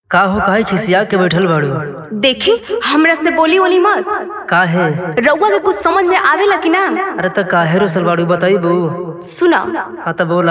का हो काहे खिसिया के बैठल बाड़ू देखी हमरा से बोली ओली मत काहे रउआ के कुछ समझ में आवेला कि ना अरे त काहे रोसल बाड़ू बताइबू सुना हाँ त बोला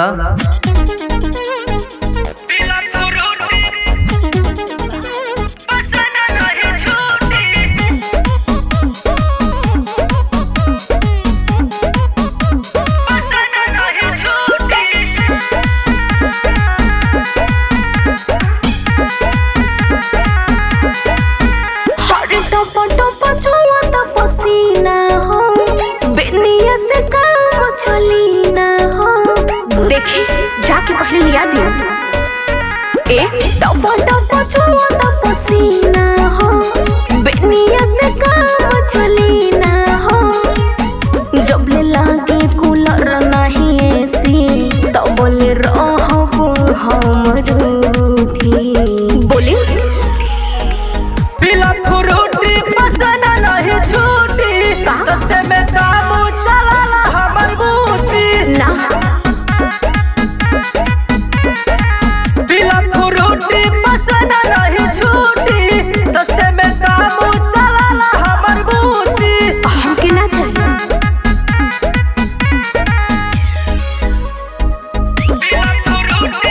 हरे टप टप छुआ त पसीना हो बेनिया से काम चली ना हो देखी जाके पहले लिया दियो ए टप टप छुआ त पसीना हो बेनिया से काम चली ना हो जब ले लागे कूलर नहीं एसी तब बोले रहबो हम रूठी बोली पीला फ्रूटी पसंद नहीं छूटी सस्ते में काम चलाला हमर बूची ना पीला फ्रूटी पसंद नहीं छूटी सस्ते में काम चलाला हमर बूची हमके ना चाहिए पीला फ्रूटी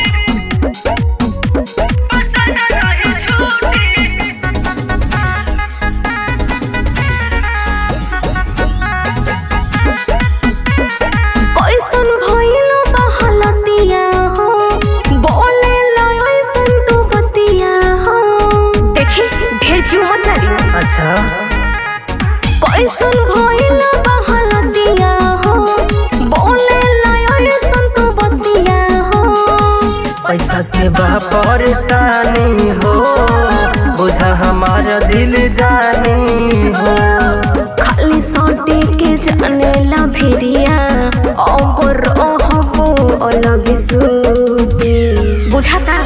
पसंद नहीं छूटी कैसन भइलो बहलतिया हो बोले लयसन तू बतिया हो देखी ढेर जीव मत जारी अच्छा कैसन भइलो बहलतिया हो बोले लयसन तू बतिया हो पैसा के बा परेशानी हो बुझा हमारा दिल जानी हो खाली सटे के जाने ला भेरिया अब रहबो अलग सूती बुझाता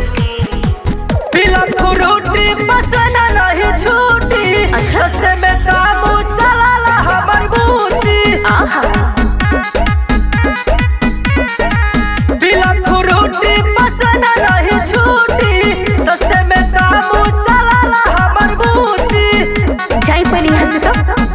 पीला फ्रूटी पसंद नहीं छूटी अच्छा। सस्ते में काम चलाला हमर बूची आहा पीला फ्रूटी पसंद नहीं छूटी सस्ते में काम चलाला हमर बूची जाई पहले यहाँ से तो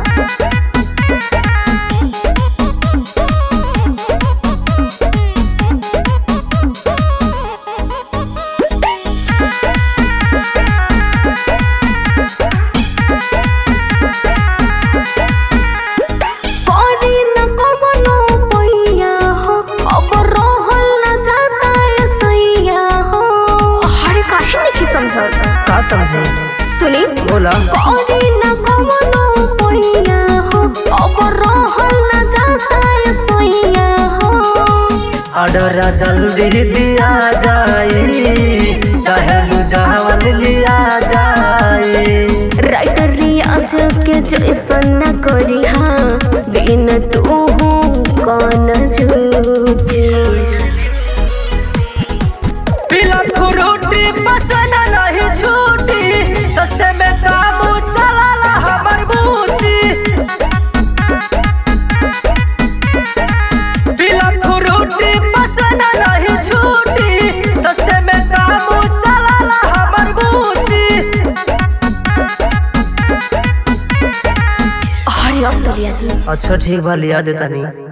करी न कवनो पैया हो अब रहल न जाता है सैया हो हरे काहे नहीं समझत का समझे सुनी बोला करी न कवनो पैया हो अब रहल न जाता है सैया हो ऑर्डर जल्दी दिया जाए चाहे रुझावन लिया जाए राइटर रियाज के जैसन न करी हाँ बिन तू कौन जूसी पीला फ्रूटी पसंद नहीं छूटी सस्ते में काम चलाला हमर बूची पीला फ्रूटी पसंद नहीं छूटी सस्ते में काम चलाला हमर बूची हरे अब तो लिया दी अच्छा ठीक बा लिया देता नहीं